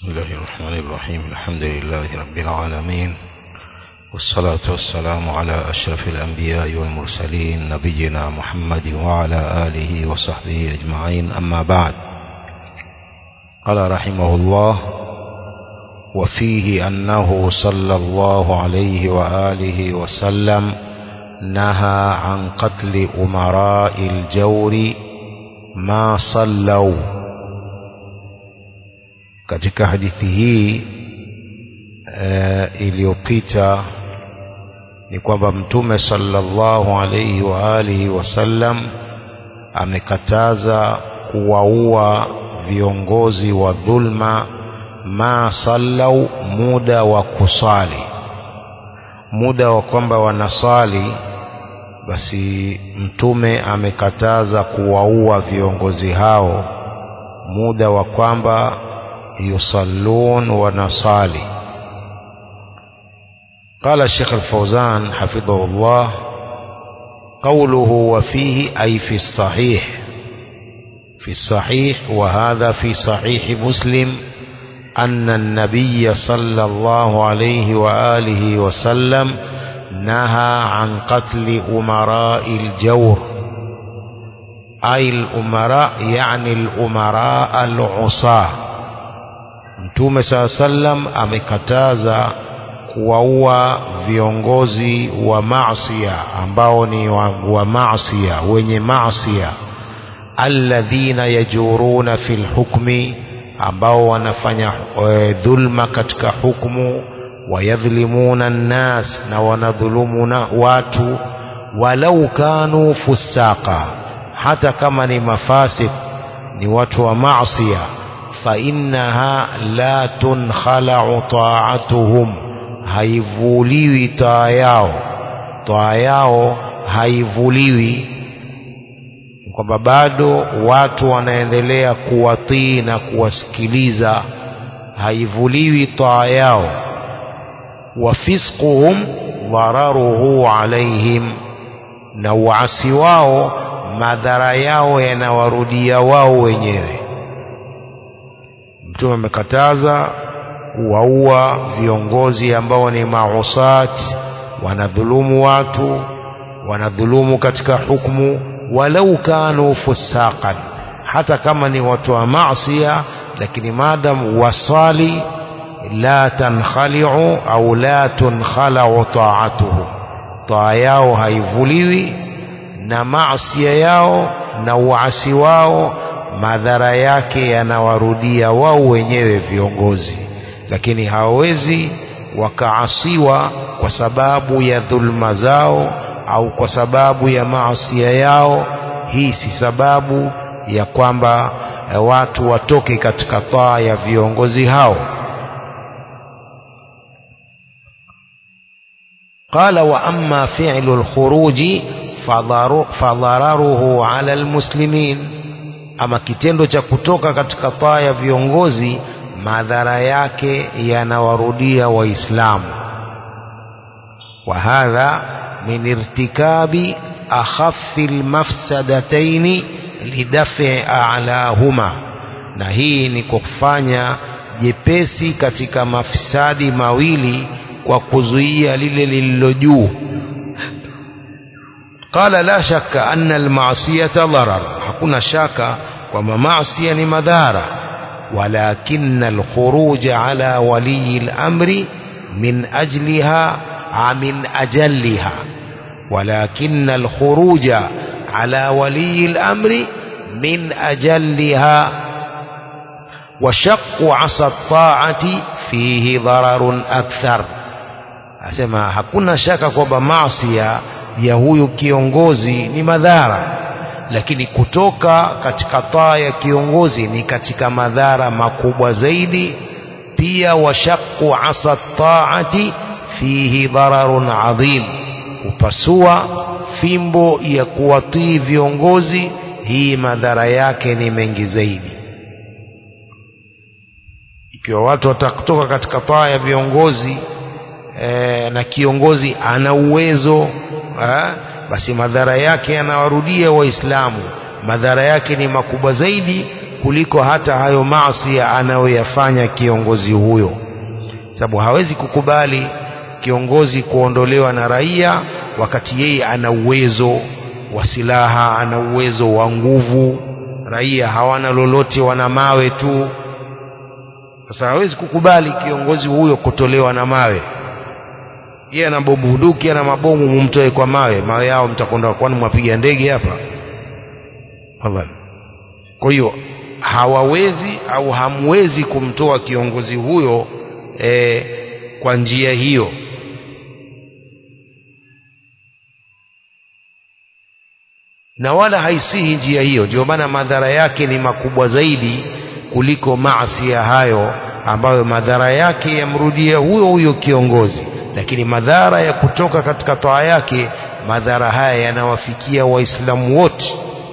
بسم الله الرحمن الرحيم الحمد لله رب العالمين والصلاة والسلام على أشرف الأنبياء والمرسلين نبينا محمد وعلى آله وصحبه أجمعين أما بعد قال رحمه الله وفيه أنه صلى الله عليه وآله وسلم نهى عن قتل أمراء الجور ما صلوا katika hadithi hii e, iliyopita ni kwamba mtume sallallahu alaihi wa alihi wasallam amekataza kuwaua viongozi wa dhulma ma sallau muda wa kusali muda wa kwamba wanasali basi mtume amekataza kuwaua viongozi hao muda wa kwamba يصلون ونصالي قال الشيخ الفوزان حفظه الله قوله وفيه أي في الصحيح في الصحيح وهذا في صحيح مسلم أن النبي صلى الله عليه وآله وسلم نهى عن قتل أمراء الجور أي الأمراء يعني الأمراء العصاه Mtume saa sallam amekataza kuwaua viongozi wa maasia ambao ni wa, wa maasia wenye maasia alladhina yajuruna fil hukmi ambao wanafanya e, dhulma katika hukmu wayadhlimuna nnas na wanadhulumuna watu walau kanu fusaka hata kama ni mafasik ni watu wa maasia فإنها لا تنخلع طاعتهم haivuliwi taa yao taa yao haivuliwi kwamba bado watu wanaendelea kuwatii na kuwasikiliza haivuliwi taa yao wafisquhum dhararuhu alaihim na uasi wao madhara yao yanawarudia wao wenyewe mtume amekataza kuwaua viongozi ambao ni mausat wanadhulumu watu wanadhulumu katika hukmu walau kanu fusaqan hata kama ni watu wa maasia lakini madam wasali la tankhaliu au la tunkhalau taatuhu taa yao haivuliwi na maasia yao na uasi wao madhara yake yanawarudia wao wenyewe viongozi lakini hawawezi wakaasiwa kwa sababu ya dhulma zao au kwa sababu ya maasia yao hii si sababu ya kwamba watu watoke katika taa ya viongozi hao قال وأما فعل الخروج فضرره على المسلمين ama kitendo cha kutoka katika taa ya viongozi madhara yake yanawarudia waislamu wa hadha min irtikabi akhaffi almafsadataini lidafi a'lahuma na hii ni kufanya jepesi katika mafisadi mawili kwa kuzuia lile lililo juu qala la shakka anna almasiyata darar hakuna shaka kwamba maasi ni madhara walakin alkhuruj ala wali al-amri min ajliha min ajalliha walakin alkhuruj ala wali al-amri min ajalliha وشق عصا الطاعة فيه ضرر أكثر asema hakuna shaka kwamba maasi ya huyu kiongozi ni madhara lakini kutoka katika taa ya kiongozi ni katika madhara makubwa zaidi pia washaqqu asa taati fihi dararun adhim kupasua fimbo ya kuwatii viongozi hii madhara yake ni mengi zaidi ikiwa watu watakutoka katika taa ya viongozi e, na kiongozi ana uwezo ha? basi madhara yake yanawarudia waislamu madhara yake ni makubwa zaidi kuliko hata hayo maasi anayoyafanya kiongozi huyo sababu hawezi kukubali kiongozi kuondolewa na raia wakati yeye ana uwezo wa silaha ana uwezo wa nguvu raia hawana lolote wana mawe tu sasa hawezi kukubali kiongozi huyo kutolewa na mawe yeye ana bobuduki ana mabomu mumtoe kwa mawe mawe yao mtakwenda kwani mwapiga ndege hapa Wallahi. kwa hiyo hawawezi au hamwezi kumtoa kiongozi huyo e, kwa njia hiyo na wala haisihi njia hiyo ndio maana madhara yake ni makubwa zaidi kuliko maasi ya hayo ambayo madhara yake yamrudia huyo huyo kiongozi lakini madhara ya kutoka katika toa yake madhara haya yanawafikia waislamu wote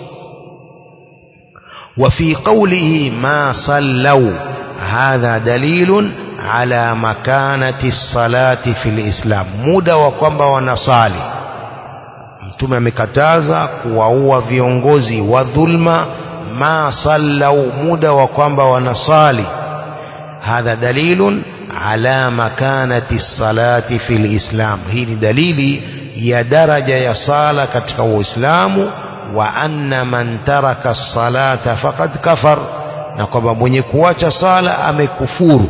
وفي قوله ما صلوا هذا دليل على مكانة الصلاة في الإسلام muda wa kwamba wanasali mtume amekataza kuwaua viongozi wa dhulma ma sallau muda wa kwamba wanasali hadha dalilun ala makanati salati fi lislam hii ni dalili ya daraja ya sala katika uislamu wa anna man taraka salata faqad kafar na kwamba mwenye kuacha sala amekufuru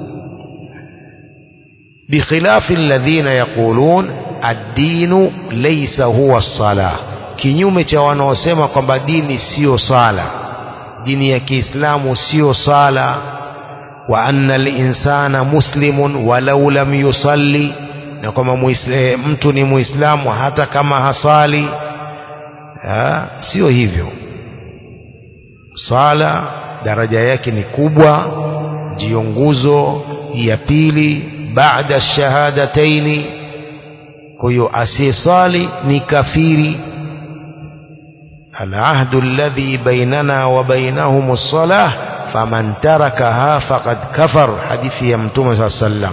bikhilafi alladhina yaqulun ad-dinu laysa huwa as-salah kinyume cha wanaosema kwamba dini sio sala dini ya Kiislamu sio sala wa anna al-insana muslimun walau lam yusalli na kwamba mtu ni muislamu hata kama hasali ha, sio hivyo sala daraja yake ni kubwa ndiyo nguzo ya pili baada shahadataini kwa hiyo asiyesali ni kafiri العهد الذي بيننا وبينهم الصلاة فمن تركها فقد كفر حديث يمتوم صلى الله عليه وسلم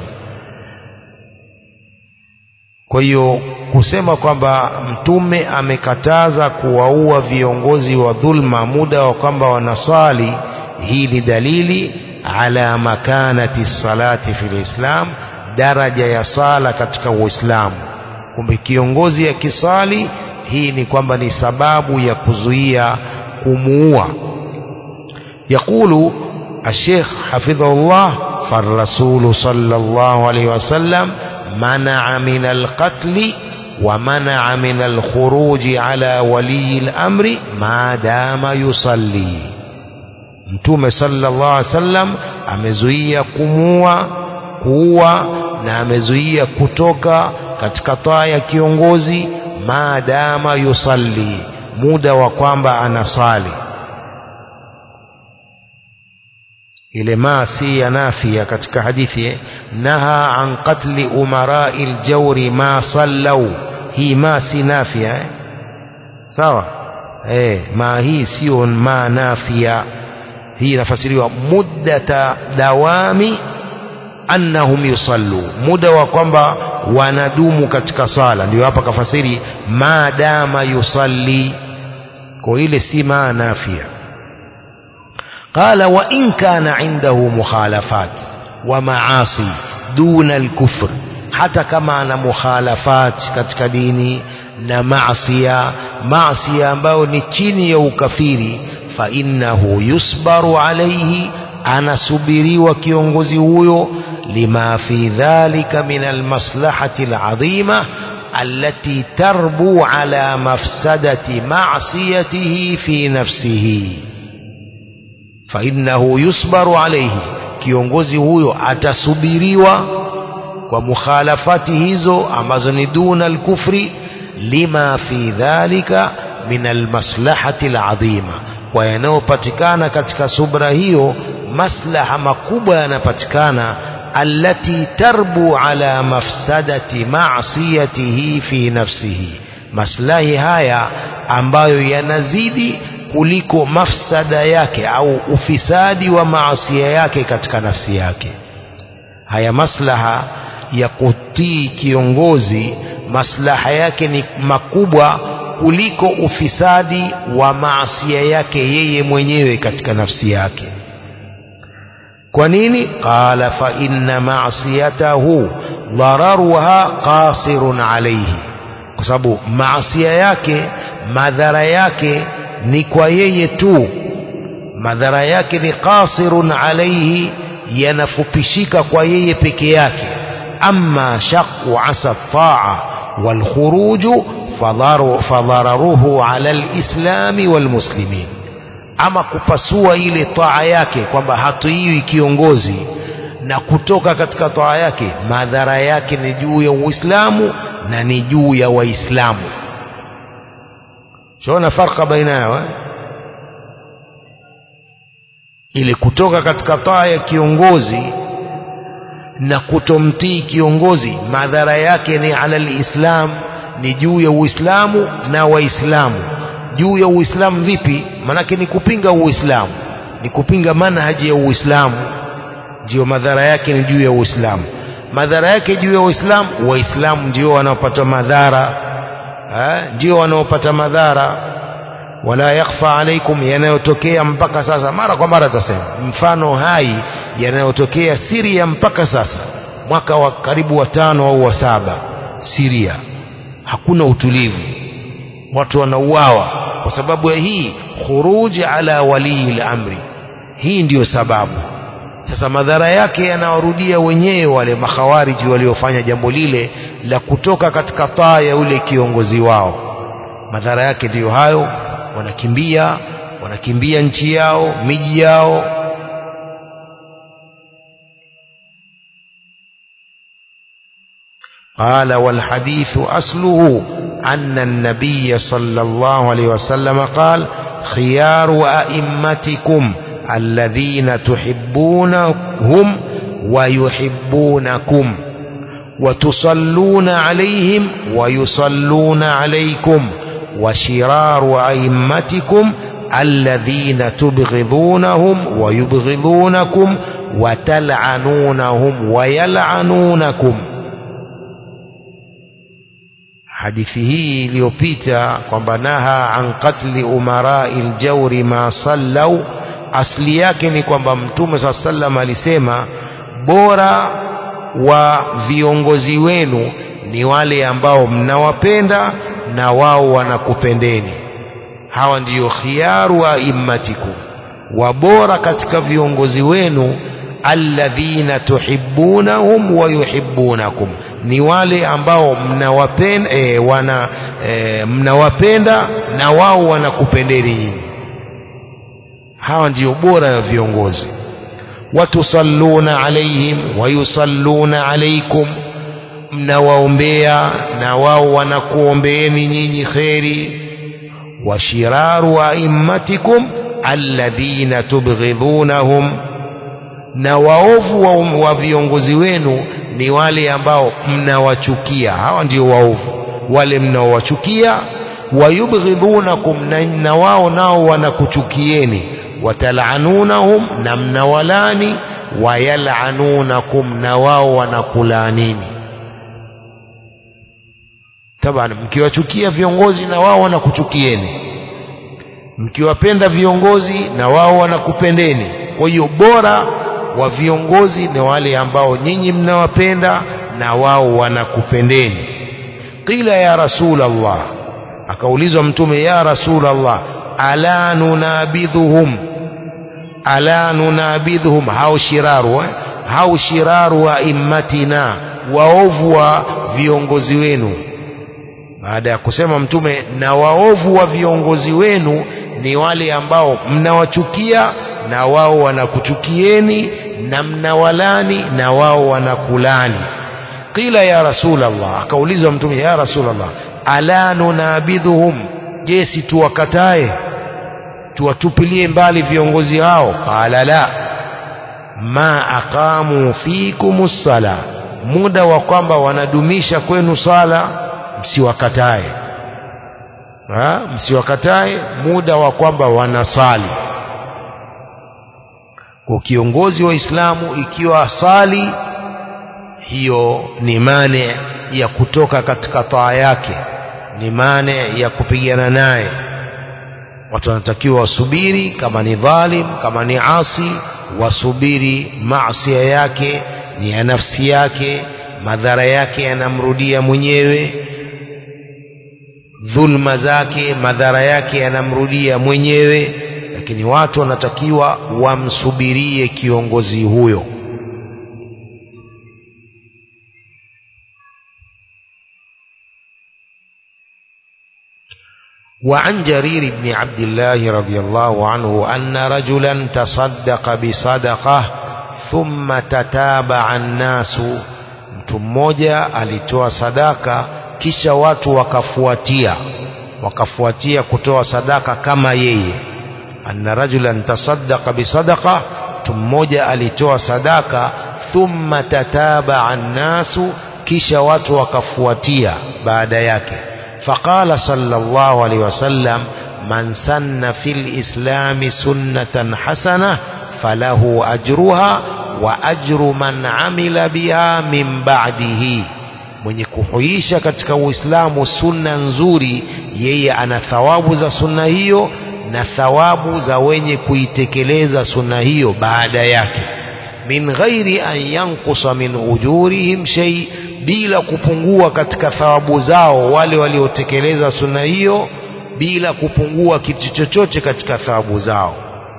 kwa hiyo kusema kwamba mtume amekataza kuwaua viongozi wa dhulma muda wa kwamba wanasali hii ni dalili ala makanati salati fil islam daraja ya sala katika uislamu kumbe kiongozi akisali hii ni kwamba ni sababu ya kuzuia kumuua يقول الشيخ حفظه الله فالرسول صلى الله عليه وسلم منع من القتل ومنع من الخروج على ولي الأمر ما دام يصلي mtume sallallahu alaihi wasallam amezuia kumua kuua na amezuia kutoka katika taa ya kiongozi maadama yusalli muda wa kwamba anasali ile ma si ya nafia katika hadithi naha an qatli umarai ljawri ma sallau hii ma si nafia eh? sawa eh, ma hii sio ma nafia hii inafasiriwa muddata dawami annahum yusallu muda wa kwamba wanadumu katika sala ndio hapa kafasiri maadama yusalli kwa ile si ma nafia قال وإن كان عنده مخالفات ومعاصي دون الكفر hata kama ana mukhalafat katika dini na maasia maasia ambayo ni chini ya ukafiri fa innahu yusbaru alaihi anasubiriwa kiongozi huyo lima fi dhalika min almaslahati aladhima allati tarbu ala mafsadati ma'siyatihi fi nafsihi fa innahu yusbaru alaihi kiongozi huyo atasubiriwa kwa mukhalafati hizo ambazo ni duna alkufri lima fi dhalika min almaslahati aladhima kwa yanayopatikana katika subra hiyo maslaha makubwa yanapatikana allati tarbu ala mafsadati ma'siyatihi fi nafsihi maslahi haya ambayo yanazidi kuliko mafsada yake au ufisadi wa maasia yake katika nafsi yake haya maslaha ya kutii kiongozi maslaha yake ni makubwa kuliko ufisadi wa maasia yake yeye mwenyewe katika nafsi yake kwa nini qala fa inna maasiyatahu dhararuha qasirun alayhi kwa sababu maasia yake madhara yake ni kwa yeye tu madhara yake ni qasirun alayhi yanafupishika kwa yeye peke yake amma shaqu asa taa walkhuruju fadhararuhu ala lislami walmuslimin ama kupasua ile taa yake kwamba hatuiwi kiongozi na kutoka katika taa yake madhara yake ni juu ya uislamu na ni juu ya waislamu shaona farka baina yao eh? ili kutoka katika taa ya kiongozi na kutomtii kiongozi madhara yake ni ala lislam ni juu ya uislamu na waislamu juu ya uislamu vipi manake ni kupinga uislamu ni kupinga manhaji ya uislamu ndio madhara yake ni juu ya uislamu madhara yake juu ya uislamu waislamu ndio wanaopata madhara eh, ndio wanaopata madhara wala yakhfa alaikum yanayotokea mpaka sasa mara kwa mara tutasema mfano hai yanayotokea Syria mpaka sasa mwaka wa karibu wa tano au wa saba Syria hakuna utulivu watu wanauawa kwa sababu ya hii khuruji ala walii al-amri hii ndiyo sababu sasa madhara yake yanawarudia wenyewe wale makhawariji waliofanya jambo lile la kutoka katika taa ya ule kiongozi wao madhara yake ndiyo hayo wanakimbia wanakimbia nchi yao miji yao قال والحديث أصله أن النبي صلى الله عليه وسلم قال خيار أئمتكم الذين تحبونهم ويحبونكم وتصلون عليهم ويصلون عليكم وشرار أئمتكم الذين تبغضونهم ويبغضونكم وتلعنونهم ويلعنونكم hadithi hii iliyopita kwamba naha an qatli umarai ljauri ma sallau asli yake ni kwamba mtume saa sallam alisema bora wa viongozi wenu ni wale ambao mnawapenda na wao wanakupendeni hawa ndiyo khiyaru aimmatikum wabora katika viongozi wenu alladhina tuhibbunahum wa yuhibbunakum ni wale ambao mnawapenda e, wana e, mnawapenda na wao wanakupendeni nyinyi hawa ndio bora ya viongozi watusalluna alaihim wayusalluna alaikum mnawaombea na wao wanakuombeeni nyinyi kheri washiraru aimmatikum alladhina tubghidhunahum na waovu wa, wa viongozi wenu ni wale ambao mnawachukia hawa ndio waovu wale mnaowachukia wayubghidhunakum na, na wao nao wanakuchukieni watal'anunahum na mnawalani wayal'anunakum na wao wanakulaanini taban mkiwachukia viongozi na wao wanakuchukieni mkiwapenda viongozi na wao wanakupendeni kwa hiyo bora wa viongozi ni wale ambao nyinyi mnawapenda na wao wanakupendeni qila ya rasul Allah akaulizwa mtume ya rasul Allah ala nunabidhuhum ala nunabidhuhum hao shiraru eh? hao shiraru wa immatina waovu wa viongozi wenu baada ya kusema mtume na waovu wa viongozi wenu ni wale ambao mnawachukia na wao wanakuchukieni na mnawalani na wao wanakulani qila ya rasul Allah akaulizwa mtume ya rasul Allah ala nunabidhuhum je si tuwakatae tuwatupilie mbali viongozi hao qala la ma aqamu fikumus sala muda wa kwamba wanadumisha kwenu sala msiwakatae ha? msiwakatae muda wa kwamba wanasali kwa kiongozi wa Islamu ikiwa asali hiyo ni mane ya kutoka katika taa yake ni mane ya kupigana naye watu wanatakiwa wasubiri kama ni dhalim kama ni asi wasubiri maasia yake ni ya nafsi yake madhara yake yanamrudia mwenyewe dhulma zake madhara yake yanamrudia mwenyewe lakini watu wanatakiwa wamsubirie kiongozi huyo وعن جرير بن عبد الله رضي الله عنه أن رجلا تصدق بصدقة ثم تتابع الناس mtu mmoja alitoa sadaka kisha watu wakafuatia wakafuatia kutoa sadaka kama yeye anna rajulan tasaddaqa bisadaqa mtu mmoja alitoa sadaka thumma tatabaa nnasu kisha watu wakafuatia baada yake faqala sallallahu alaihi wasallam man sanna fil islami sunnatan hasana falahu ajruha wa ajru man amila biha min ba'dihi mwenye kuhuisha katika uislamu sunna nzuri yeye ana thawabu za sunna hiyo na thawabu za wenye kuitekeleza sunna hiyo baada yake min ghairi an yankusa min ujurihim shay bila kupungua katika thawabu zao wale waliotekeleza sunna hiyo bila kupungua kitu chochote katika thawabu zao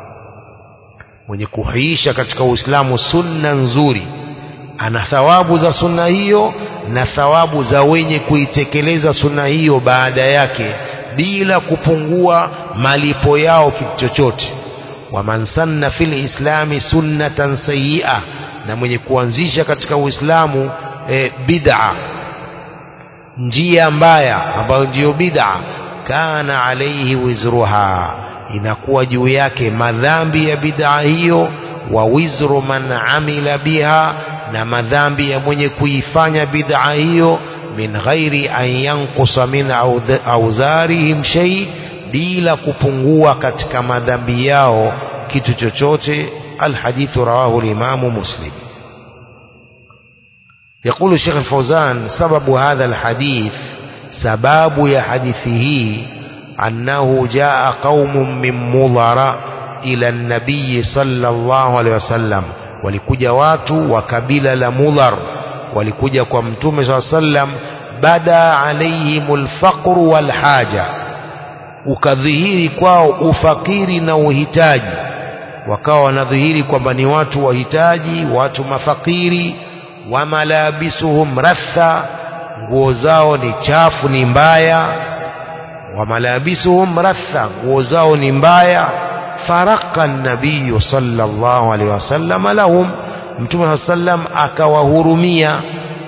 mwenye kuhuisha katika uislamu sunna nzuri ana thawabu za sunna hiyo na thawabu za wenye kuitekeleza sunna hiyo baada yake bila kupungua malipo yao kitu chochote waman sanna fil islami sunnatan sayyi'a na mwenye kuanzisha katika uislamu e, bid'a njia mbaya ambayo ndiyo bid'a kana alaihi wizruha inakuwa juu yake madhambi ya bid'a hiyo wa wizru man amila biha na madhambi ya mwenye kuifanya bid'a hiyo min ghairi an yankusa min audharihim shay bila kupungua katika madhambi yao kitu chochote alhadithu rawahu limamu muslim يقول الشيخ الفوزان سبب هذا الحديث سباب يا حديثه أنه جاء قوم من مضر إلى النبي صلى الله عليه وسلم walikuja watu wa kabila la mudhar walikuja kwa mtume saa sallam bada alaihim lfaqru walhaja ukadhihiri kwao ufakiri na uhitaji wakawa wanadhihiri kwamba ni watu wahitaji watu mafakiri wa malabisuhum ratha nguo zao ni chafu ni mbaya wa malabisuhum ratha nguo zao ni mbaya faraka nabiyu sallallahu alaihi wasallam lahum mtume saa sallam akawahurumia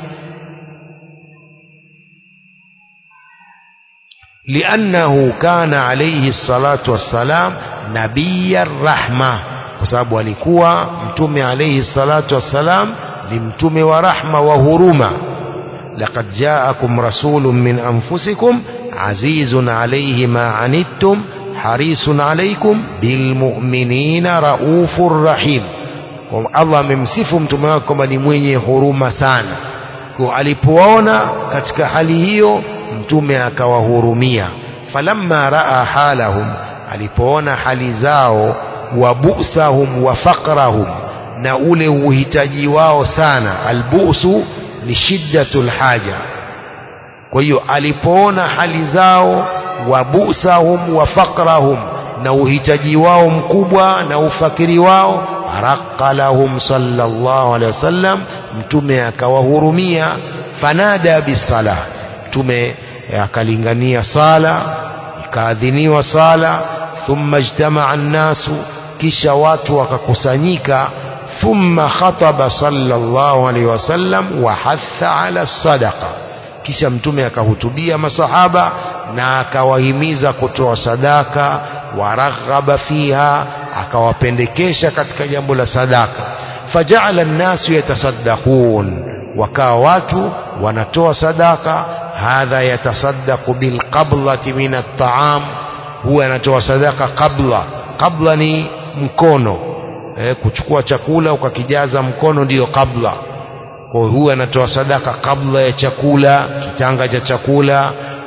liannahu kana alaihi salatu wassalam nabiya rahma kwa sababu alikuwa mtume alaihi salatu wassalam ni mtume wa rahma wa huruma laqad jaakum rasulun min anfusikum azizun alayhi ma anittum harisun alaykum bilmu'minina raufur rahim kwa Allah amemsifu mtume wake kwamba ni mwenye huruma sana kwa alipoona katika hali hiyo mtume akawahurumia falamma raa halahum alipoona hali zao wa bu'sahum wa faqrahum na ule uhitaji wao sana albusu ni shiddatul haja kwa hiyo alipoona hali zao wa busahum wa faqrahum na uhitaji wao mkubwa na ufakiri wao raqa lahum sallallahu alaihi wasallam mtume akawahurumia fanada bisala mtume akalingania sala ikaadhiniwa sala thumma ijtamaa nnasu kisha watu wakakusanyika ثم خطب صلى الله عليه وسلم وحث على الصدقه kisha mtume akahutubia masahaba na akawahimiza kutoa sadaka waraghaba fiha akawapendekesha katika jambo la sadaka fajaala nnasu yatasaddaqun wakawa watu wanatoa sadaka hadha yatasaddaqu bilqablati min at-ta'am huwa anatoa sadaka qabla qabla ni mkono eh, kuchukua chakula ukakijaza mkono ndiyo kabla kwa huyu anatoa sadaka kabla ya chakula kitanga cha chakula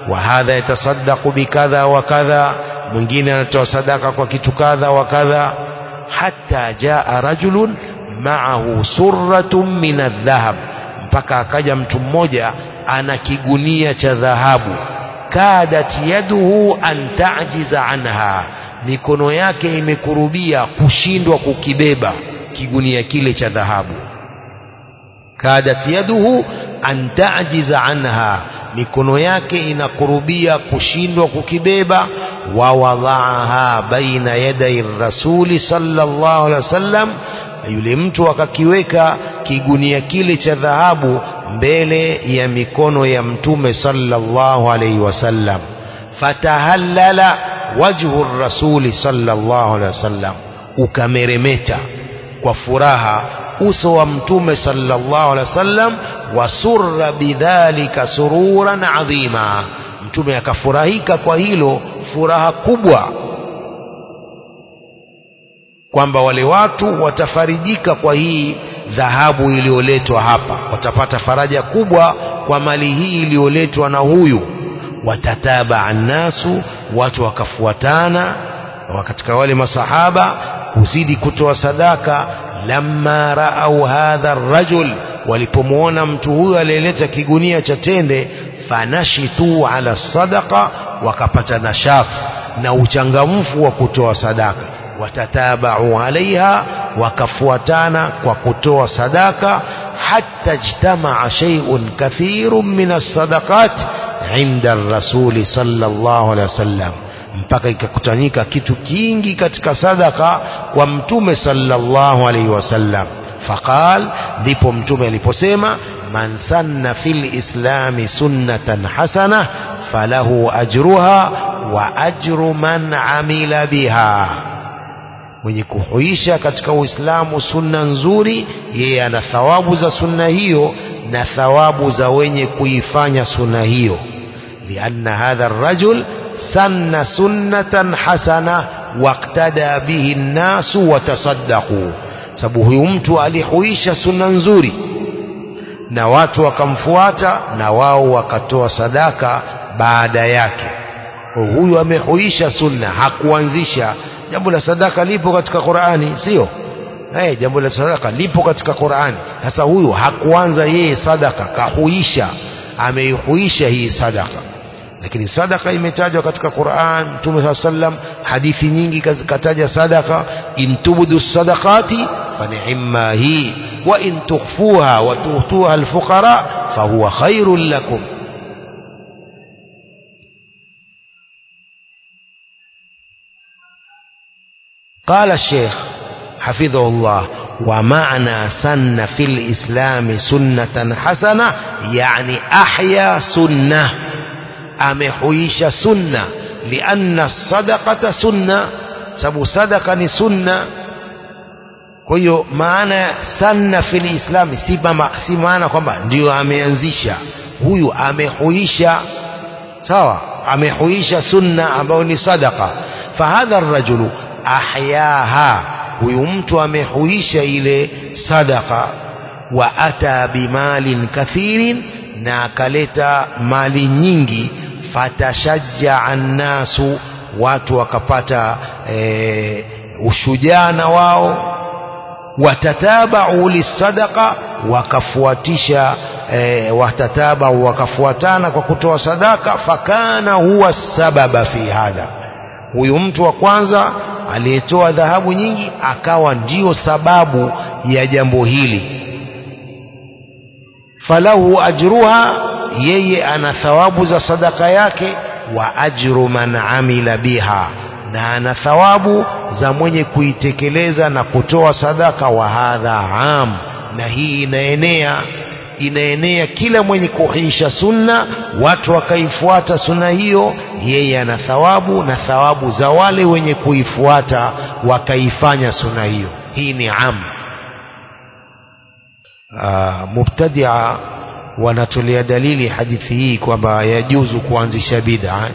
wa hadha yatasaddaqu bikadha wa kadha mwingine anatoa sadaka kwa kitu kadha wa kadha hatta jaa rajulun ma'ahu surratun min adh-dhahab mpaka akaja mtu mmoja ana kigunia cha dhahabu kadat yaduhu an ta'jiza anha mikono yake imekurubia kushindwa kukibeba kigunia kile cha dhahabu kadat yaduhu an ta'jiza anha mikono yake inakurubia kushindwa kukibeba wa wadhaaha baina yaday rasuli sallallahu alaihi wasallam yule mtu akakiweka kigunia kile cha dhahabu mbele ya mikono ya mtume sallallahu alaihi wasallam fatahallala wajhu rasuli sallallahu alaihi wasallam ukameremeta kwa furaha uso wa mtume sallallahu alaihi wasallam wasurra bidhalika sururan adhima mtume akafurahika kwa hilo furaha kubwa kwamba wale watu watafarijika kwa hii dhahabu iliyoletwa hapa watapata faraja kubwa kwa mali hii iliyoletwa na huyu watataba annasu watu wakafuatana katika wale masahaba kuzidi kutoa sadaka lamma raau hadha rajul walipomwona mtu huyo aliyeleta kigunia cha tende fanashitu ala sadaqa wakapata nashat na uchangamfu wa kutoa sadaka watatabau alaiha wakafuatana kwa kutoa sadaka hatta ijtamaa shay'un kathirun min as-sadaqat inda rasuli sallallahu alaihi wasallam mpaka ikakutanyika kitu kingi katika sadaka kwa mtume sallallahu alaihi wasallam faqal ndipo mtume aliposema man sanna fil islami sunnatan hasana falahu ajruha wa ajru man amila biha mwenye kuhuisha katika uislamu sunna nzuri yeye ana thawabu za sunna hiyo na thawabu za wenye kuifanya sunna hiyo lianna hadha الرجل سن سنة حسنة واقتدى به الناس وتصدقوا sababu huyu mtu alihuisha sunna nzuri na watu wakamfuata na wao wakatoa sadaka baada yake huyu amehuisha sunna hakuanzisha jambo la sadaka lipo katika Qur'ani sio hey, jambo la sadaka lipo katika Qur'ani sasa huyu hakuanza yeye sadaka kahuisha ameihuisha hii sadaka lakini sadaka imetajwa katika Qur'an Mtume saa sallam hadithi nyingi kataja sadaka in tubdu sadaqati fa ni'ma hi wa in tukhfuha wa tu'tuha alfuqara fahuwa khairul lakum قال الشيخ حفظه الله ومعنى سن في الإسلام سنة حسنة يعني أحيا سنة amehuisha sunna lianna sadaqata sunna sababu sadaka ni sunna kwa hiyo maana sanna fil islami si, mama, si maana kwamba ndio ameanzisha huyu amehuisha sawa amehuisha sunna ambayo ni sadaka fahadha rajulu ahyaha huyu mtu amehuisha ile sadaka wa ata bimalin kathirin na akaleta mali nyingi fatashajjaa nnasu watu wakapata e, ushujaa na wao watatabau lisadaqa wakafuatisha e, watatabau wakafuatana kwa kutoa sadaka fakana huwa sababa fi hadha huyu mtu wa kwanza aliyetoa dhahabu nyingi akawa ndiyo sababu ya jambo hili falahu ajruha yeye ana thawabu za sadaka yake wa ajru man amila biha na ana thawabu za mwenye kuitekeleza na kutoa sadaka wa hadha am na hii inaenea inaenea kila mwenye kuhisha sunna watu wakaifuata sunna hiyo yeye ana thawabu na thawabu za wale wenye kuifuata wakaifanya sunna hiyo hii ni am uh, mubtadia wanatolea dalili hadithi hii kwamba yajuzu kuanzisha bid'a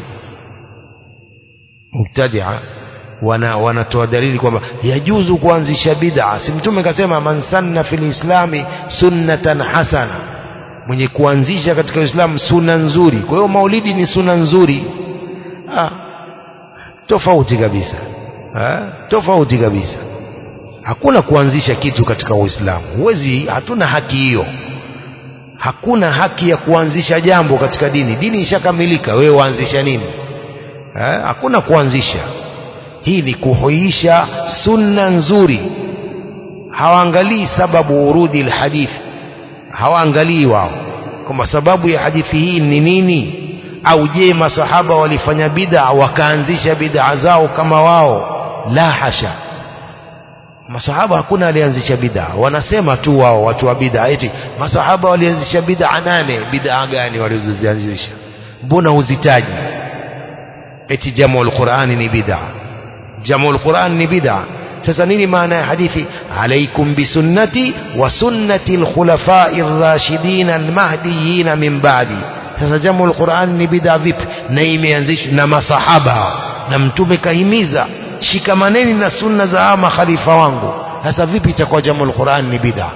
mubtadia wana wanatoa dalili kwamba yajuzu kuanzisha bid'a si mtume kasema man sanna fil islami sunnatan hasana mwenye kuanzisha katika Uislamu suna nzuri kwa hiyo maulidi ni suna nzuri ah, tofauti kabisa ah, tofauti kabisa hakuna kuanzisha kitu katika Uislamu huwezi hatuna haki hiyo hakuna haki ya kuanzisha jambo katika dini dini ishakamilika wewe waanzisha nini ha? hakuna kuanzisha hii ni kuhuisha sunna nzuri hawaangalii sababu urudi alhadith hawaangalii wao kwamba sababu ya hadithi hii ni nini au je masahaba walifanya bid'a wakaanzisha bid'a zao kama wao la hasha masahaba hakuna alianzisha bid'a wanasema tu wao watu wa bid'a eti masahaba walianzisha bid'a nane bid'a gani walizozianzisha mbona huzitaji eti jamul qur'ani ni bid'a jamul qur'an ni bid'a sasa nini maana ya hadithi alaikum bisunnati wa sunnati alkhulafai ar-rashidin al-mahdiyyin min ba'di sasa jamul qur'an ni bid'a vipi na imeanzishwa na masahaba na mtume kahimiza shikamaneni na sunna za hawa makhalifa wangu sasa vipi itakuwa jamul Qur'an ni bid'a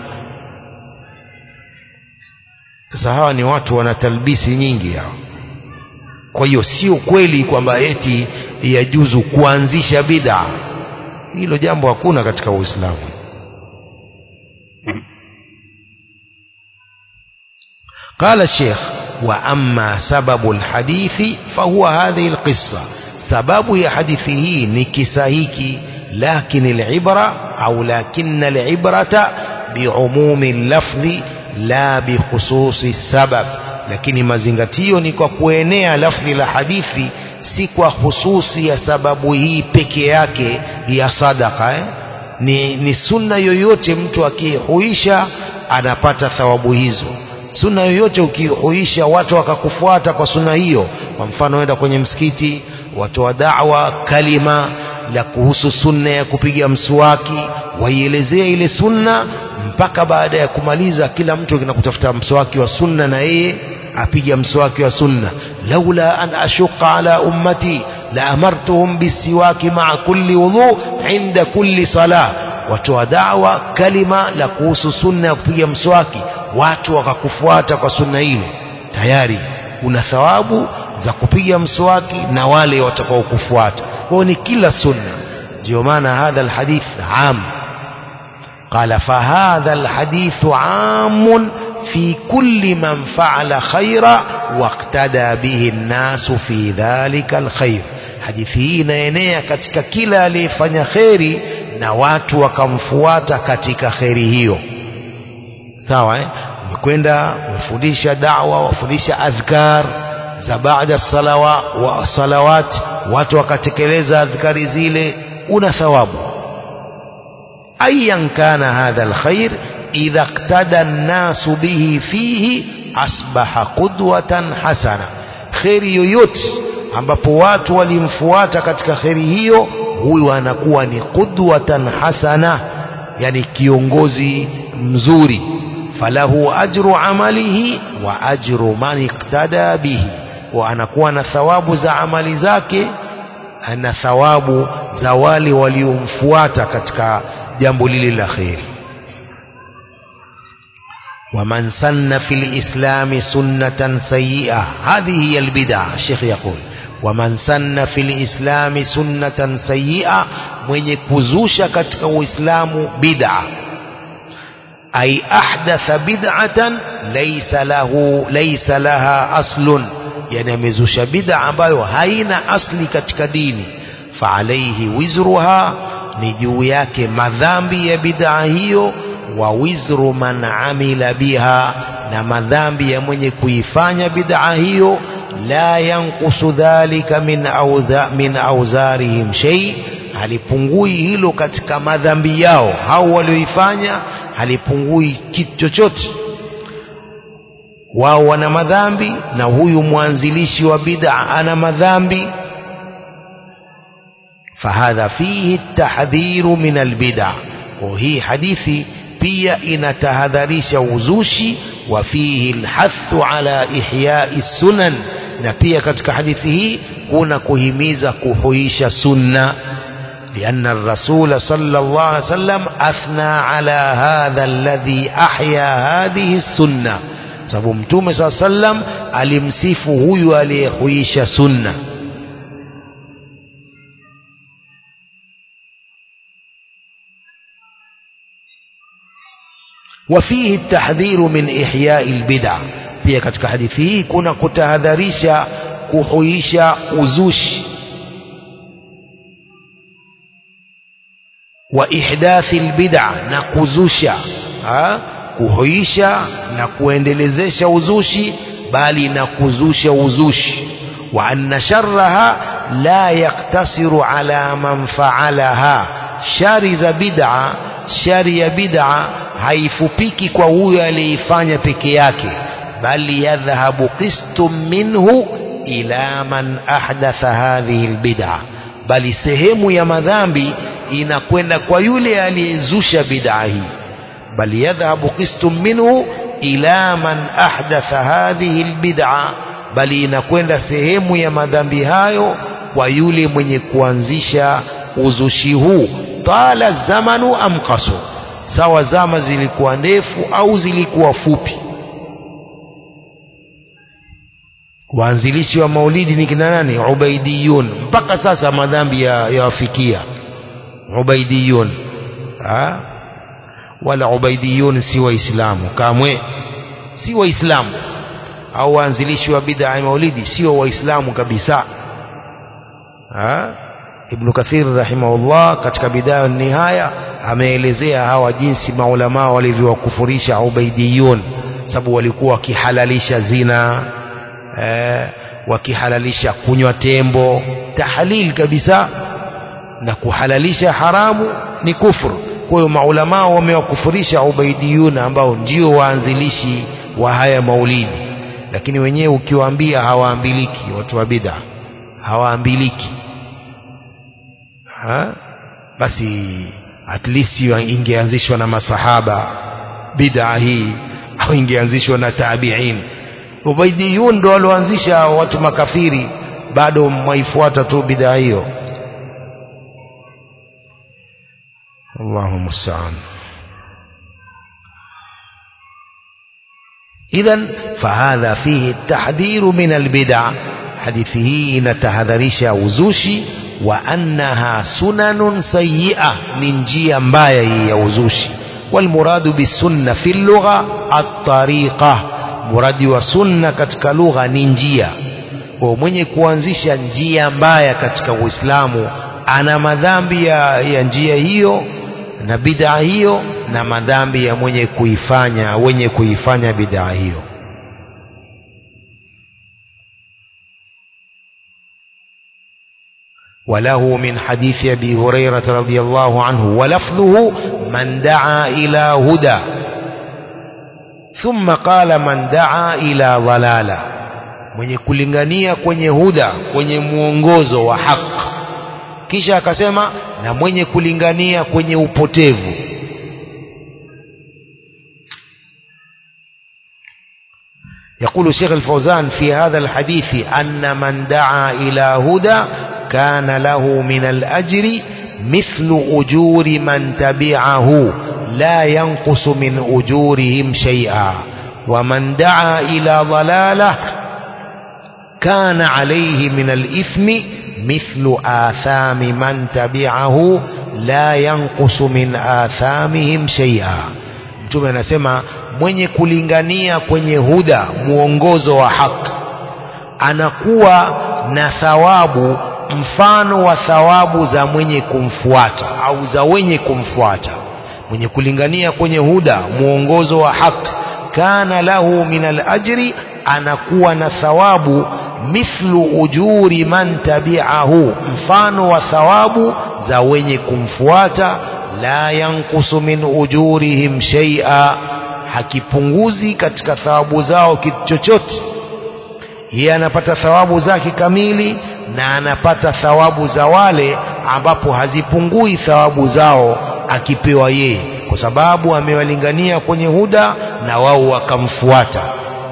sasa hawa ni watu wana talbisi nyingi hao kwa hiyo sio kweli kwamba eti yajuzu kuanzisha bid'a hilo jambo hakuna katika Uislamu قال الشيخ وأما سبب الحديث فهو هذه القصة sababu ya hadithi hii ni kisa hiki lakin alibra au lakin alibrata biumumi lafdhi la bikhususi sabab lakini mazingatio ni kwa kuenea lafdhi la hadithi si kwa hususi ya sababu hii peke yake ya sadaka eh? ni, ni sunna yoyote mtu akihuisha anapata thawabu hizo sunna yoyote ukihuisha watu wakakufuata kwa sunna hiyo kwa mfano enda kwenye msikiti watoa da'wa kalima la kuhusu sunna ya kupiga mswaki waielezea ile sunna mpaka baada ya kumaliza kila mtu kinakutafuta mswaki wa sunna na yeye apiga mswaki wa sunna laula an ashuqa ala ummati la amartuhum bisiwaki ma'a kulli wudhu inda kulli salah watoa da'wa kalima la kuhusu sunna ya kupiga mswaki watu wakakufuata kwa sunna ile tayari una thawabu za kupiga mswaki na wale watakaokufuata kwao ni kila sunna ndio maana hadha alhadith am قال فهذا الحديث عام في كل من فعل خيرا واقتدى به الناس في ذلك الخير hadithi hii inaenea katika kila aliyefanya kheri na watu wakamfuata katika kheri hiyo sawa eh? umekwenda umefundisha dawa wafundisha adhkar za baada salawa wa salawat watu wakatekeleza adhkari zile una thawabu ayan kana hadha alkhair idha iqtada an-nasu bihi fihi asbaha qudwatan hasana khairi yoyote ambapo watu walimfuata katika kheri hiyo huyu anakuwa ni qudwatan hasana yani kiongozi mzuri falahu ajru amalihi wa ajru man iqtada bihi wa anakuwa na thawabu za amali zake na thawabu za wale waliomfuata katika jambo lile la kheri ومن سن في الإسلام سنة سيئة هذه هي البدعة الشيخ يقول ومن سن في الإسلام سنة سيئة من يكوزوش كتك الإسلام بدعة أي أحدث بدعة ليس له ليس لها أصل يعني مزوش بدعة ambayo haina asli katika dini فعليه وزرها ni juu yake madhambi ya bid'a hiyo wa wizru man amila biha na madhambi ya mwenye kuifanya bid'a hiyo la yankusu dhalika min audha, min auzarihim shay halipungui hilo katika madhambi yao hao walioifanya halipungui kitu chochote wao wana madhambi na huyu mwanzilishi wa bid'a ana madhambi fahadha fihi tahdhiru min albid'a hii hadithi pia inatahadharisha uzushi wa fihi alhathu ala ihyai sunan na pia katika hadithi hii kuna kuhimiza kuhuisha sunna لأن الرسول صلى الله عليه وسلم أثنى على هذا الذي أحيا هذه السنة sababu mtume saa sallam alimsifu huyu aliyehuisha sunna وفيه التحذير من إحياء البدع pia katika hadithi hii kuna kutahadharisha kuhuisha uzushi wa ihdathi albid'a na kuzusha ha? kuhuisha na kuendelezesha uzushi bali na kuzusha uzushi wa anna sharraha la yaktasiru ala man faalaha shari za bid'a shari ya bid'a haifupiki kwa huyo aliyeifanya peke yake bali yadhhabu qistum minhu ila man ahdatha hadhihi albid'a bali sehemu ya madhambi inakwenda kwa yule aliyezusha bid'a hii bali yadhhabu qistum minhu ila man ahdatha hadhihi albid'a bali inakwenda sehemu ya madhambi hayo kwa yule mwenye kuanzisha uzushi huu tala zamanu am qasu sawa zama zilikuwa ndefu au zilikuwa fupi waanzilishi wa maulidi ni kina nani ubaidiyun mpaka sasa madhambi yawafikia ya ubaidiyun ha? wala ubaidiyun si waislamu kamwe si waislamu au waanzilishi wa bid'a ya maulidi sio waislamu kabisa ha? ibn kathir rahimahullah katika bidaya nihaya ameelezea hawa jinsi maulamaa walivyowakufurisha ubaidiyun sababu walikuwa wakihalalisha zina eh, wakihalalisha kunywa tembo tahlil kabisa na kuhalalisha haramu ni kufru kwa hiyo maulamaa wamewakufurisha ubaidiyun ambao ndio waanzilishi wa haya maulidi lakini wenyewe ukiwaambia hawaambiliki watu wa bid'a hawaambiliki ha? basi at least ingeanzishwa na masahaba bid'a hii au ingeanzishwa na tabi'in ubaidiyun ndo walioanzisha watu makafiri bado mwaifuata tu bid'a hiyo Allahu musta'an idhan fahadha fihi at-tahdhiru min al-bid'a hadithi hii inatahadharisha uzushi wa annaha sunanun sayyi'a ni njia mbaya hii ya uzushi walmuradu bisunna fi lugha at-tariqa muradi wa sunna katika lugha ni njia kwa mwenye kuanzisha njia mbaya katika Uislamu ana madhambi ya, ya njia hiyo na bid'a hiyo na madhambi ya mwenye kuifanya wenye kuifanya bid'a hiyo وله من حديث أبي هريرة رضي الله عنه ولفظه من دعا إلى هدى ثم قال من دعا إلى ضلالة mwenye kulingania kwenye huda kwenye mwongozo wa haki kisha akasema na mwenye kulingania kwenye upotevu يقول شيخ الفوزان في هذا الحديث أن من دعا إلى هدى كان له من الأجر مثل أجور من تبعه لا ينقص من أجورهم شيئا ومن دعا إلى ضلالة كان عليه من الإثم مثل آثام من تبعه لا ينقص من آثامهم شيئا mtume anasema mwenye kulingania kwenye huda mwongozo wa haki anakuwa na thawabu mfano wa thawabu za mwenye kumfuata au za wenye kumfuata mwenye kulingania kwenye huda mwongozo wa haki kana lahu min alajri anakuwa na thawabu mithlu ujuri man tabi'ahu mfano wa thawabu za wenye kumfuata la yankusu min ujurihim shay'a hakipunguzi katika thawabu zao kitu chochote yeye anapata thawabu zake kamili na anapata thawabu za wale ambapo hazipungui thawabu zao akipewa yeye kwa sababu amewalingania kwenye huda na wao wakamfuata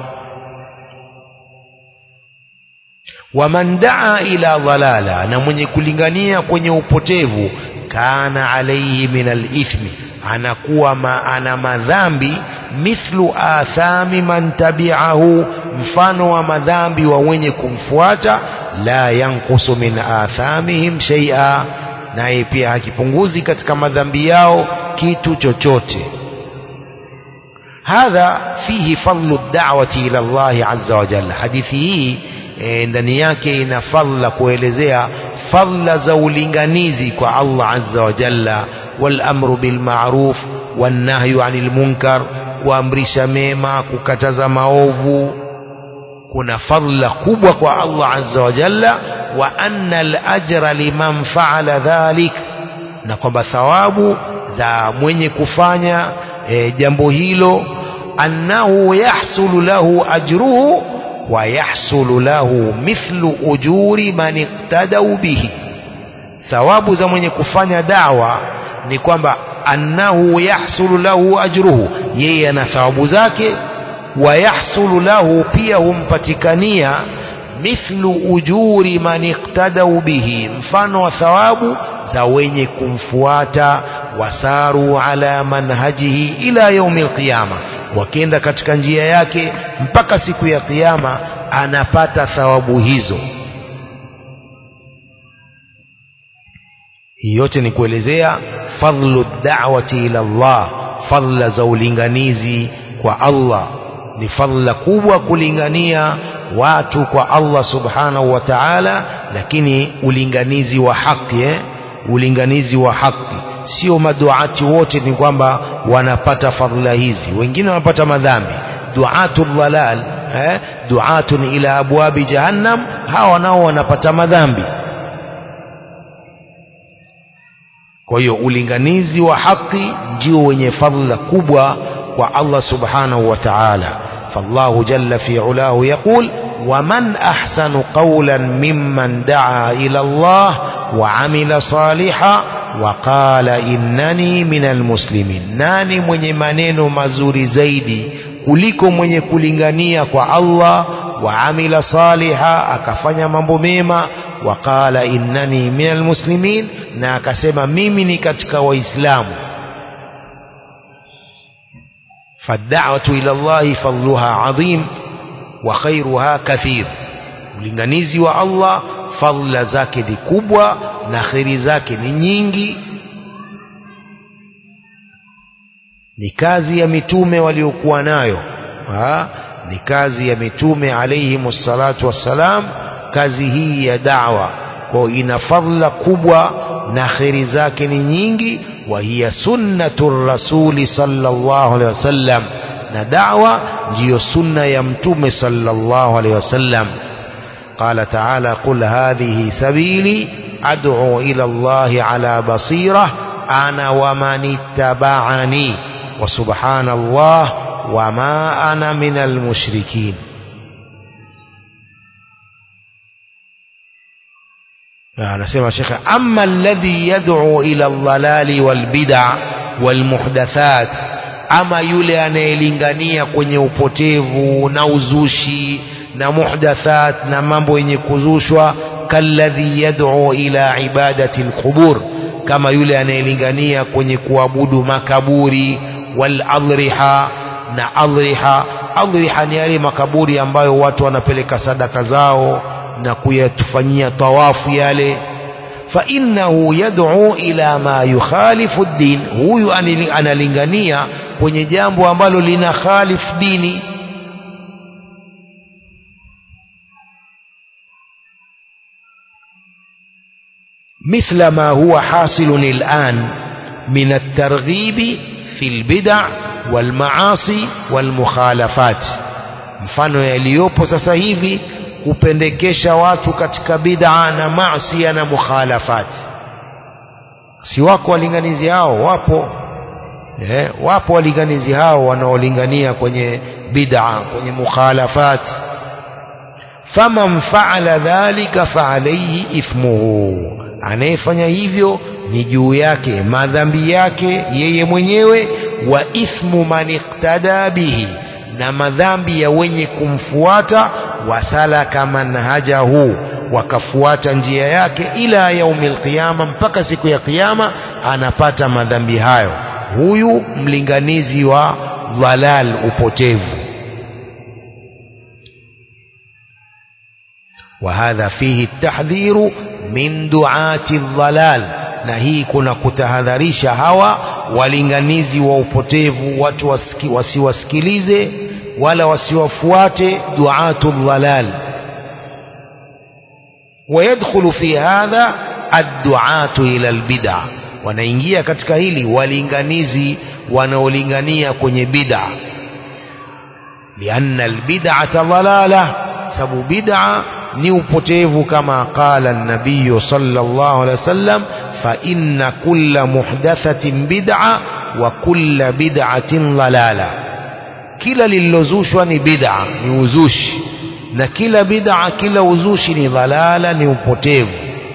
waman daa ila dhalala na mwenye kulingania kwenye upotevu kana alaihi min alithmi anakuwa ma, ana madhambi mithlu athami man tabi'ahu mfano wa madhambi wa wenye kumfuata la yankusu min athamihim shay'a naye pia hakipunguzi katika madhambi yao kitu chochote hadha fihi fadlu da'wati ila Allah azza wa jalla hadithi hii e, ndani yake ina fadla kuelezea fadla za ulinganizi kwa Allah azza wa jalla wal amru bil ma'ruf wan nahyu 'anil munkar kuamrisha mema kukataza maovu kuna fadla kubwa kwa Allah azza wa jalla wa anna al-ajra liman fa'ala dhalik na kwamba thawabu za mwenye kufanya e, jambo hilo annahu yahsulu lahu ajruhu wa yahsulu lahu mithlu ujuri man iqtadau bihi thawabu za mwenye kufanya dawa ni kwamba annahu yahsulu lahu ajruhu yeye ana thawabu zake wa yahsulu lahu pia humpatikania mithlu ujuri man iqtadau bihi mfano wa thawabu za wenye kumfuata wasaru ala manhajihi ila yaumi alqiyama wakenda katika njia yake mpaka siku ya kiyama anapata thawabu hizo hii yote ni kuelezea fadlu da'wati ila Allah fadla za ulinganizi kwa Allah ni fadla kubwa kulingania watu kwa Allah subhanahu wa ta'ala lakini ulinganizi wa haki eh? ulinganizi wa haki sio maduati wote ni kwamba wanapata fadhila hizi wengine wanapata madhambi duatu dhalal eh? duatun ila abwabi jahannam hawa nao wanapata madhambi kwa hiyo ulinganizi wa haki ndio wenye fadhila kubwa kwa Allah subhanahu wa ta'ala فالله جل في علاه يقول ومن أحسن قولا ممن دعا إلى الله وعمل صالحا وقال إنني من المسلمين ناني mwenye maneno mazuri zaidi kuliko mwenye kulingania kwa Allah waamila saliha akafanya mambo mema waqala innani min almuslimin na akasema mimi ni katika waislamu فالدعوة إلى الله فضلها عظيم وخيرها كثير ulinganizi wa Allah fadhila zake ni kubwa na kheri zake ni nyingi ni kazi ya mitume waliokuwa nayo ha? ni kazi ya mitume alayhim salatu wassalam kazi hii ya da'wa kwa ina fadhila kubwa na kheri zake ni nyingi wa hiya sunnatu rasuli sallallahu alaihi wasallam na da'wa ndiyo sunna ya mtume sallallahu alaihi wasallam قال تعالى قل هذه سبيلي أدعو إلى الله على بصيرة أنا ومن اتبعني وسبحان الله وما أنا من المشركين anasema shekhe ama alladhi yad'u ila dhalali walbid'a walmuhdathat ama yule anayelingania kwenye upotevu na uzushi na muhdathat na mambo yenye kuzushwa kalladhi yad'u ila ibadati alqubur kama yule anayelingania kwenye kuabudu makaburi wal adriha na adriha adriha ni yale makaburi ambayo watu wanapeleka sadaka zao na kuyatufanyia tawafu yale fa innahu yad'u ila ma yukhalifu ad-din huyu analingania kwenye jambo ambalo lina khalif dini مثل ما هو حاصل الآن من الترغيب في البدع والمعاصي والمخالفات mfano yaliyopo sasa hivi kupendekesha watu katika bid'a na maasi na mukhalafat si wako walinganizi hao wapo eh, wapo walinganizi hao wanaolingania kwenye bid'a kwenye mukhalafat faman fa'ala dhalika fa'alayhi ithmuhu anayefanya hivyo ni juu yake madhambi yake yeye mwenyewe wa ithmu man iqtada bihi na madhambi ya wenye kumfuata wasalaka manhajahu wakafuata njia yake ila yaumil qiyama mpaka siku ya kiyama anapata madhambi hayo huyu mlinganizi wa dhalal upotevu وهذا فيه التحذير من دعاة الضلال na hii kuna kutahadharisha hawa walinganizi wa upotevu watu wasiki, wasiwasikilize wala wasiwafuate duatu dhalal ويدخل في هذا الدعاة إلى البدع wanaingia katika hili walinganizi wanaolingania kwenye bid'a lianna albid'ata dhalala sababu bid'a ni upotevu kama qala an-nabiy sallallahu alaihi wasallam fa inna kulla muhdathatin bid'a wa kulla bid'atin dhalala kila lililozushwa ni bid'a ni uzushi na kila bid'a kila uzushi ni dhalala ni upotevu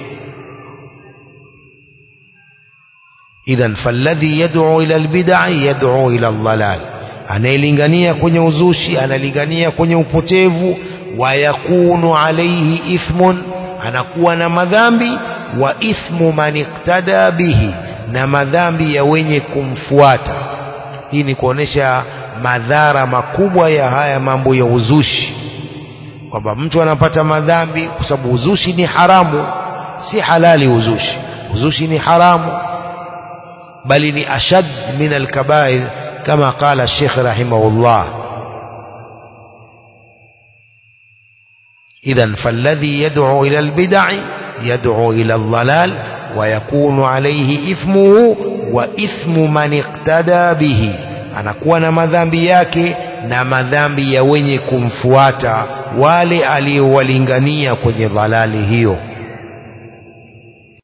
idhan falladhi yad'u ila albid'i yad'u ila aldhalal anayelingania kwenye uzushi analingania kwenye upotevu wayakunu alaihi ithmun anakuwa na madhambi wa ithmu man iktada bihi na madhambi ya wenye kumfuata hii ni kuonesha madhara makubwa ya haya mambo ya uzushi kwamba mtu anapata madhambi kwa sababu uzushi ni haramu si halali uzushi uzushi ni haramu bali ni ashad min alkabair kama qala Sheikh rahimahullah إذا فالذي يدعو إلى البدع يدعو إلى الضلال ويكون عليه إثمه وإثم من اقتدى به anakuwa na madhambi yake na madhambi ya wenye kumfuata wale aliowalingania kwenye dhalali hiyo